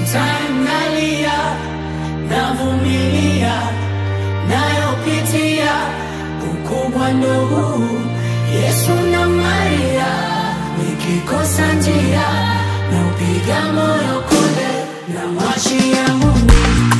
Sometime nalia, navumilia, nayopitia ukubwa ndo huu. Yesu na Maria, nikikosa njia na upiga moyo konde na mwachia Mungu.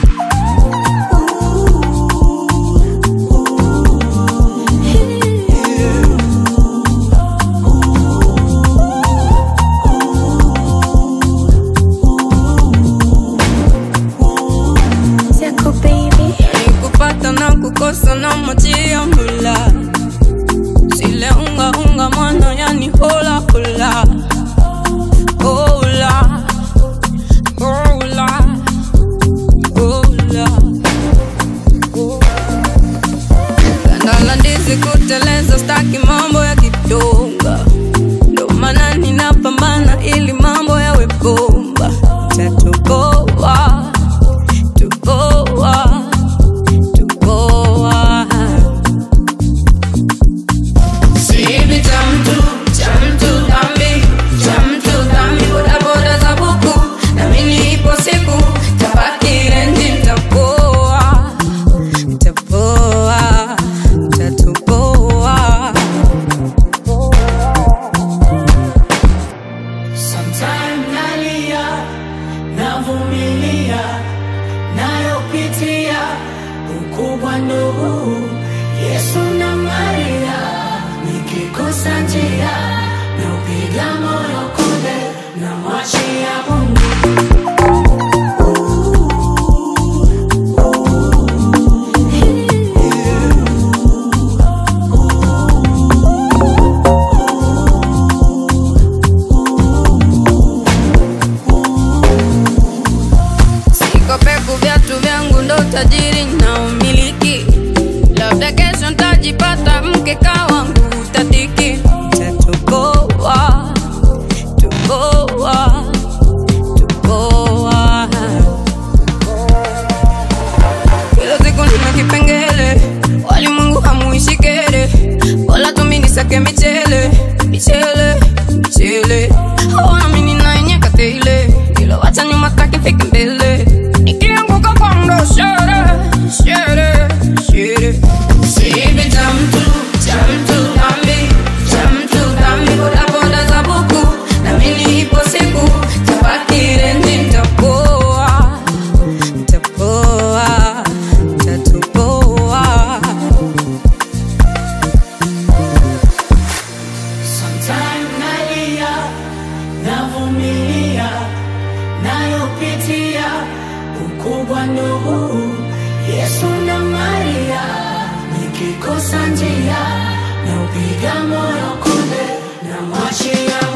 Zako baby Nikupata na kukosa na mwachia Mola, zile unga unga mwana yani hola hola hola hola hola Ganda la ndizi kuteleza, staki mambo ya kidonga, ndo maana ninapambana ili mambo yawe bomba, tatoboa tuboa tuboa Sibi cha mtu, cha mtu dhambi, cha mtu dhambi, bodaboda za buku, na mimi ipo siku tabaki renji, nitapoa, nitapoa, nitatoboa. Sometime nalia, navumilia, nayopitia ukubwa ndo huu. Yesu na Maria, nikikosa njia na upiga moyo konde na mwachia Mungu. Siko peku, viatu vyangu ndo tajiri na umiliki, labda kesho ntajipata mke kawangu tatiki, tatoboa toboa toboa. Kila siku nina kipengele, walimwengu hamuishi kere, wala tumi nisake michele michele michele, hawana mini naenyeka tele, ila wacha nyuma taki fike mbele, nikianguka kwa ndo shere shere shere, sivi cha mtu cha mtu dhambi cha mtu dhambi, bodaboda za buku na mimi ipo siku tabaki renji, nitapoa nitapoa nitatoboa. Sometime nalia, navumilia, nayopitia ukubwa ndo huu. Yesu na Maria, nikikosa njia na upiga moyo konde na mwachia